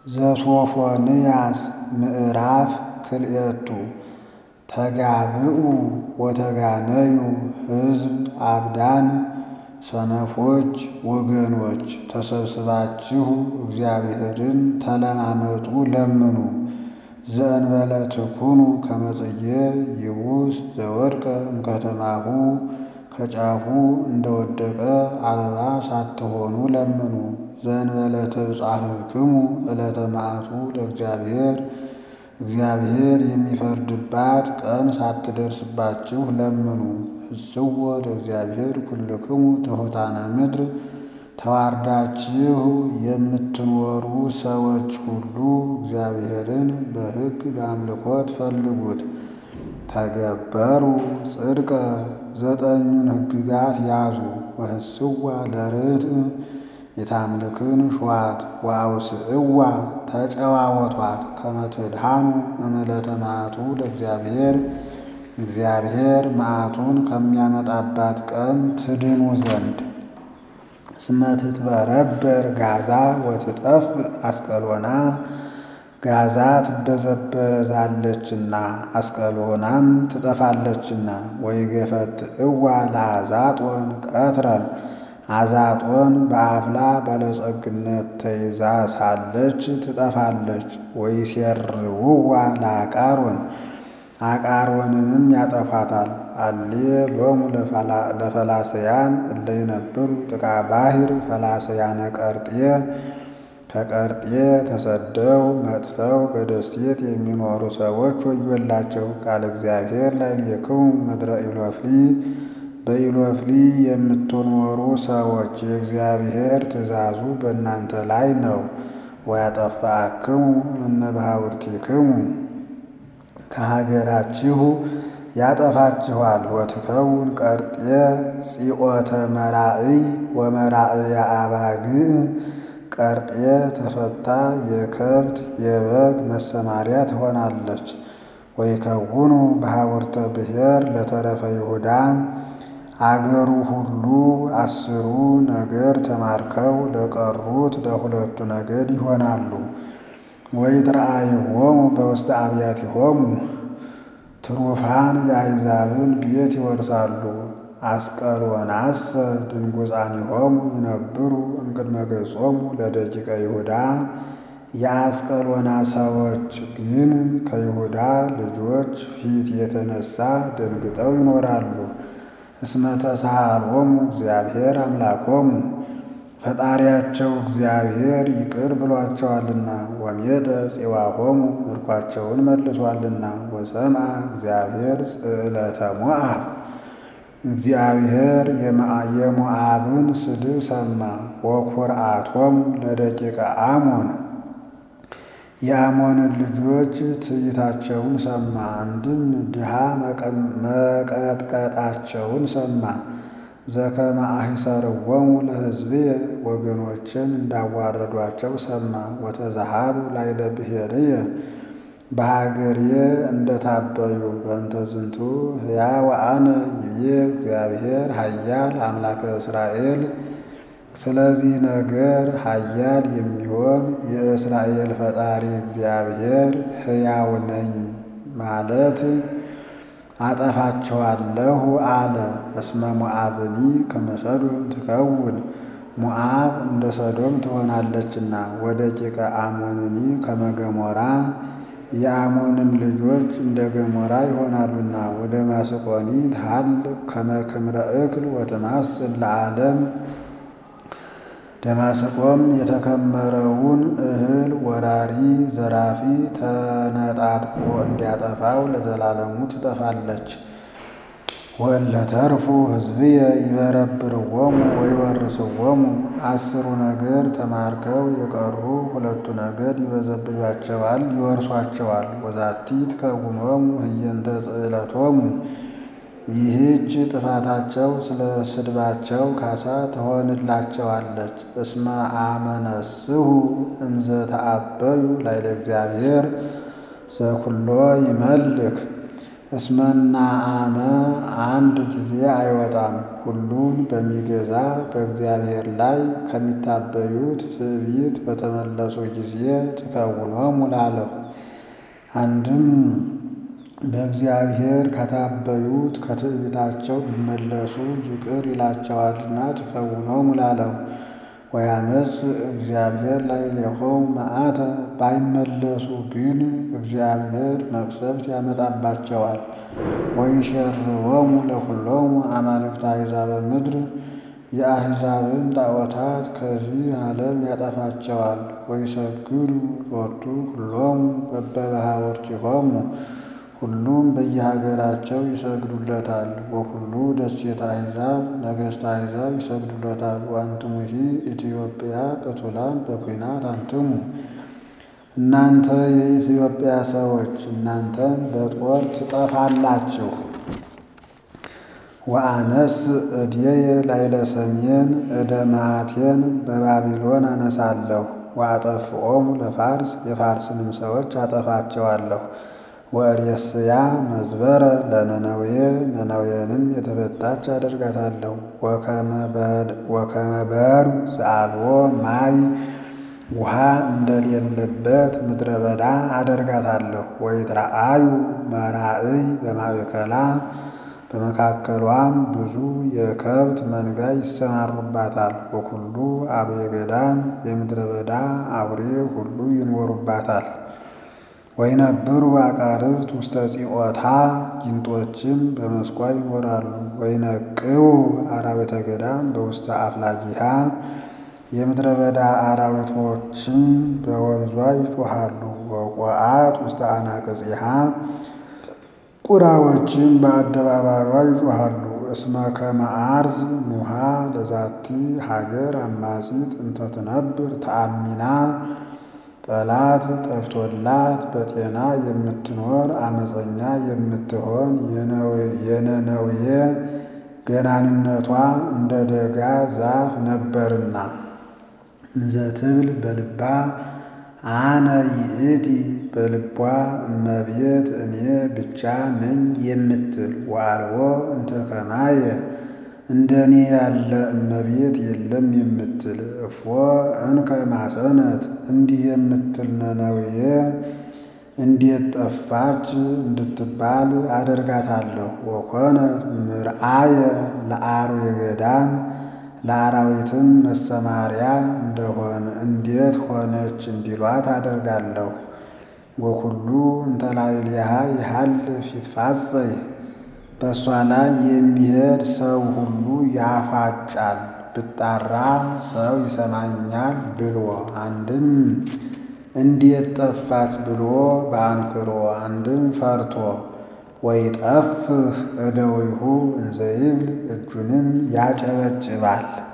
ዘሶፎንያስ ምዕራፍ ክልኤቱ ተጋብኡ ወተጋነዩ ሕዝብ አብዳን ሰነፎች ወገኖች ተሰብስባችሁ እግዚአብሔርን ተለማመጡ ለምኑ። ዘእንበለ ትኩኑ ከመ ጽጌ ይቡስ ዘወድቀ እምከተማሁ ከጫፉ እንደወደቀ አበባ ሳትሆኑ ለምኑ። ዘእንበለ ተብጻሕክሙ ዕለተ መዓቱ ለእግዚአብሔር እግዚአብሔር የሚፈርድባት ቀን ሳትደርስባችሁ ለምኑ። ህስዎ ለእግዚአብሔር ኩልክሙ ትሑታነ ምድር ተዋርዳችሁ የምትኖሩ ሰዎች ሁሉ እግዚአብሔርን በሕግ በአምልኮት ፈልጉት። ተገበሩ ጽድቀ ዘጠኙን ሕግጋት ያዙ። ወህስዋ ለርትዕ የታምልክን ሸዋት ወአውስዕዋ ተጨዋወቷት ከመ ትድኃኑ እምዕለተ መዓቱ ለእግዚአብሔር እግዚአብሔር መዓቱን ከሚያመጣባት ቀን ትድኑ ዘንድ። እስመ ትትበረበር ጋዛ ወትጠፍ አስቀሎና ጋዛ ትበዘበዛለችና አስቀሎናም ትጠፋለችና። ወይገፈትዕዋ ለአዛጦን ቀትረ አዛጦን በአፍላ ባለጸግነት ተይዛ ሳለች ትጠፋለች። ወይሴርውዋ ለአቃሮን አቃሮንንም ያጠፋታል። አሌ ሎሙ ለፈላሰያን እለ ይነብሩ ጥቃ ባሕር ፈላሰያነ ቀርጤ ከቀርጤ ተሰደው መጥተው በደሴት የሚኖሩ ሰዎች ወዮላቸው። ቃለ እግዚአብሔር ላዕሌክሙ ምድረ ኢሎፍሊ በኢሎፍሊ የምትኖሩ ሰዎች የእግዚአብሔር ትእዛዙ በእናንተ ላይ ነው። ወያጠፋክሙ እምነ ባሕውርቲክሙ ከሀገራችሁ ያጠፋችኋል። ወትከውን ቀርጤ ጺኦተ መራእይ ወመራእየ አባግዕ ቀርጤ ተፈታ የከብት የበግ መሰማሪያ ትሆናለች። ወይከውኑ ባሕውርተ ብሔር ለተረፈ ይሁዳ አገሩ ሁሉ አስሩ ነገድ ተማርከው ለቀሩት ለሁለቱ ነገድ ይሆናሉ። ወይትረአይዎሙ በውስተ አብያቲሆሙ ትሩፋን የአሕዛብን ቤት ይወርሳሉ። አስቀሎናሰ ድንጉፃኒሆሙ ይነብሩ እምቅድመ ገጾሙ ለደቂቀ ይሁዳ የአስቀሎና ሰዎች ግን ከይሁዳ ልጆች ፊት የተነሳ ደንግጠው ይኖራሉ። እስመ ተሳሃሎሙ እግዚአብሔር አምላኮሙ ፈጣሪያቸው እግዚአብሔር ይቅር ብሏቸዋልና። ወሜጠ ፄዋሆሙ ምርኳቸውን መልሷልና። ወሰምዐ እግዚአብሔር ጽዕለተ ሞዓብ እግዚአብሔር የሞዓብን ስድብ ሰማ። ወኩርዓቶሙ ለደቂቀ አሞን የአሞንን ልጆች ትዕቢታቸውን ሰማ። አንድም ድሃ መቀጥቀጣቸውን ሰማ። ዘከመ አሂሰርዎሙ ለሕዝብየ ወገኖችን እንዳዋረዷቸው ሰማ። ወተዛሃሉ ላዕለ ብሔርየ በሀገርየ እንደታበዩ በእንተ ዝንቱ ሕያው አነ ይቤ እግዚአብሔር ኃያል አምላከ እስራኤል ስለዚህ ነገር ኃያል የሚሆን የእስራኤል ፈጣሪ እግዚአብሔር ሕያው ነኝ ማለት አጠፋቸዋለሁ አለ። እስመ ሞዓብኒ ከመ ሰዶም ትከውን ሞዓብ እንደ ሰዶም ትሆናለችና። ወደቂቀ አሞንኒ ከመ ገሞራ የአሞንም ልጆች እንደ ገሞራ ይሆናሉና። ወደ ማስቆኒ ትሃልቅ ከመ ክምረ እክል ወትማስል ለዓለም ደማስቆም የተከመረውን እህል ወራሪ ዘራፊ ተነጣጥቆ እንዲያጠፋው ለዘላለሙ ትጠፋለች። ወእለ ተርፉ ሕዝብየ ይበረብርዎሙ ወይወርስዎሙ አስሩ ነገድ ተማርከው የቀሩ ሁለቱ ነገድ ይበዘብዟቸዋል፣ ይወርሷቸዋል። ወዛቲ ትከውኖሙ ህየንተ ጽዕለቶሙ ይህች ጥፋታቸው ስለ ስድባቸው ካሳ ትሆንላቸዋለች። እስመ አመነስሁ እምዘ ተአበዩ ላዕለ እግዚአብሔር ዘኩሎ ይመልክ እስመና አመ አንድ ጊዜ አይወጣም። ሁሉን በሚገዛ በእግዚአብሔር ላይ ከሚታበዩት ትዕቢት በተመለሱ ጊዜ ትከውኖሙ ላለሁ። አንድም በእግዚአብሔር ከታበዩት ከትዕቢታቸው ቢመለሱ ይቅር ይላቸዋልና ትከውኖሙ ላለሁ። ወያመጽ እግዚአብሔር ላዕሌሆሙ መዓተ ባይመለሱ ግን እግዚአብሔር መቅሰፍት ያመጣባቸዋል። ወይሸርዎሙ ለኵሎሙ አማልክተ አሕዛበ ምድር የአሕዛብን ጣዖታት ከዚህ ዓለም ያጠፋቸዋል። ወይሰግዱ ሎቱ ኩሎሙ በበባሕወርቲሆሙ ሁሉም በየሀገራቸው ይሰግዱለታል። ወኩሉ ደሴተ አሕዛብ ነገሥተ አሕዛብ ይሰግዱለታል። ወአንትሙሂ ኢትዮጵያ ቅቱላን በኲናት አንትሙ እናንተ የኢትዮጵያ ሰዎች እናንተም በጦር ትጠፋላችሁ። ወአነስ እድየ ላዕለ ሰሜን እደ መዓቴን በባቢሎን አነሳለሁ። ወአጠፍኦሙ ለፋርስ የፋርስንም ሰዎች አጠፋቸዋለሁ። ወእሬስያ መዝበረ ለነነዌ ነነዌንም የተፈታች አደርጋታለሁ። ወከመ በሩ ዘአልቦ ማይ ውሃ እንደሌለበት ምድረ በዳ አደርጋታለሁ። ወይትረአዩ መራእይ በማእከላ በመካከሏም ብዙ የከብት መንጋ ይሰማሩባታል። ወኩሉ አብየ ገዳም የምድረ በዳ አውሬ ሁሉ ይኖሩባታል። ወይነብሩ አቃርብት ውስተ ጽኦታ ጊንጦችም በመስኳ ይኖራሉ። ወይነቅው አራዊተ ገዳም በውስተ አፍላጊሃ የምድረ በዳ አራዊቶችም በወንዟ ይጮኻሉ። ወቆአት ውስተ አናቅጽሃ ቁራዎችም በአደባባዩዋ ይጮኻሉ። እስመ ከመ አርዝ ኑሃ ለዛቲ ሀገር አማጺት እንተ ትነብር ተአሚና ጠላት ጠፍቶላት በጤና የምትኖር አመፀኛ የምትሆን የነነዌ ገናንነቷ እንደ ደጋ ዛፍ ነበርና እንዘ ትብል በልባ አነ ይእቲ በልቧ እመቤት እኔ ብቻ ነኝ የምትል ወአልቦ እንተ ከማየ እንደ እኔ ያለ እመቤት የለም የምትል እፎ እንከ ማሰነት እንዲህ የምትል ነነዌ እንዴት ጠፋች እንድትባል አደርጋታለሁ። ወኮነት ምርአየ ለአርዌ ገዳም ለአራዊትም መሰማሪያ እንደሆነ እንዴት ሆነች እንዲሏት አደርጋለሁ። ወኩሉ እንተ ላዕሌሃ ይሃልፍ ይትፋጸይ በእሷ ላይ የሚሄድ ሰው ሁሉ ያፏጫል። ብጣራ ሰው ይሰማኛል ብሎ አንድም እንዴት ጠፋች ብሎ በአንክሮ አንድም ፈርቶ ወይጠፍህ እደዊሁ እንዘ ይብል እጁንም ያጨበጭባል።